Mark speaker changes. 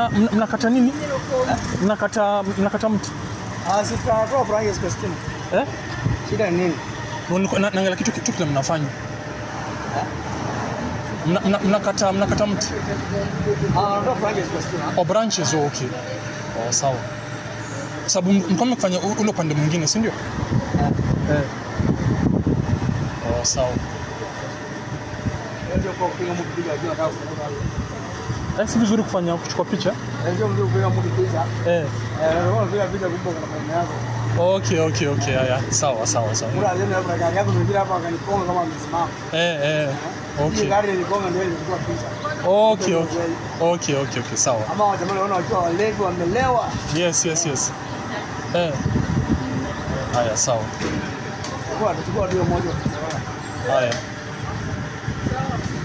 Speaker 1: mna, mna, mnakata nini? Mnakata mnakata mti
Speaker 2: Ah, si tutatoa branches kwa stima.
Speaker 1: eh?
Speaker 2: Shida ni nini?
Speaker 1: Niko- na- Naangalia kitu kitu kile mnafanya Mna- mna- mnakata mnakata mti
Speaker 2: Ah, tunatoa branches kwa stima.
Speaker 1: o branches oh, okay. Oh, sawa sababu mko mmefanya u- ule upande mwingine si ndio? Eh. Oh, sawa.
Speaker 2: Ndio kwa kupiga mtu piga jua nataka kufunga.
Speaker 1: Eh, si vizuri kufanya kuchukua picha
Speaker 2: Ndio mtu kupiga mtu picha.
Speaker 1: eh.
Speaker 2: Eh, ndio kupiga picha kumbe kuna maneno yako.
Speaker 1: Okay, okay, okay. Haya, sawa sawa sawa.
Speaker 2: Kuna aleni hapo gari yako ndio hapa akaniponga kama amesimama.
Speaker 1: Eh, eh.
Speaker 2: Hii
Speaker 1: Okay.
Speaker 2: gari iligonga ndio ilikuwa picha.
Speaker 1: Okay, okay. Okay, okay, okay, sawa.
Speaker 2: Ama wajamaa wanaona wakiwa walevi wamelewa.
Speaker 1: Yes, yes, yes. Eh. Haya, sawa.
Speaker 2: Kwa tutachukua ndio moja.
Speaker 1: Haya.